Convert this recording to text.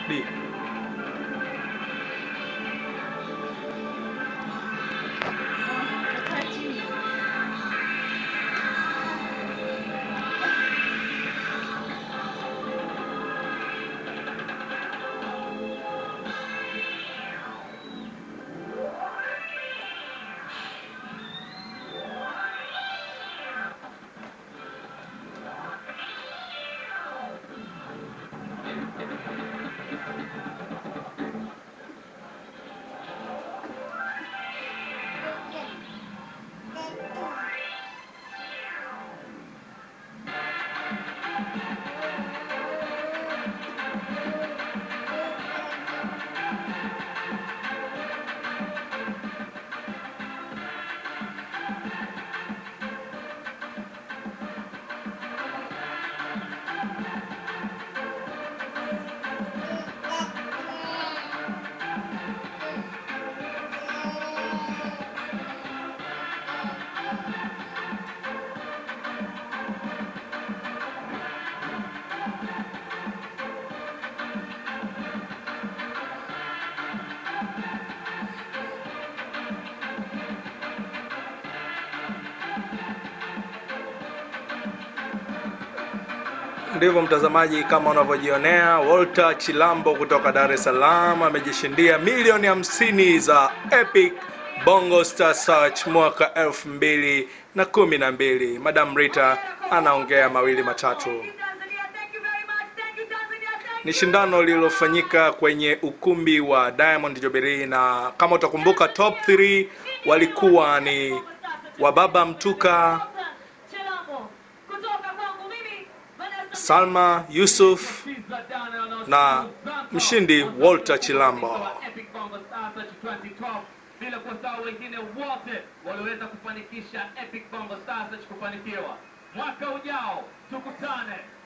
D. Kaa chini. Ndivyo mtazamaji, kama unavyojionea, Walter Chilambo kutoka Dar es Salaam amejishindia milioni hamsini za Epic Bongo Star Search mwaka elfu mbili na kumi na mbili. Madam Rita anaongea mawili matatu. Ni shindano lililofanyika kwenye ukumbi wa Diamond Jubilee, na kama utakumbuka, top 3 walikuwa ni Wababa Mtuka, Salma Yusuf na mshindi Walter Chilambo. Epic Bongo Star Search 2012 bila kusahau wengine wote walioweza kufanikisha Epic Bongo Star Search kufanikiwa. Mwaka ujao tukutane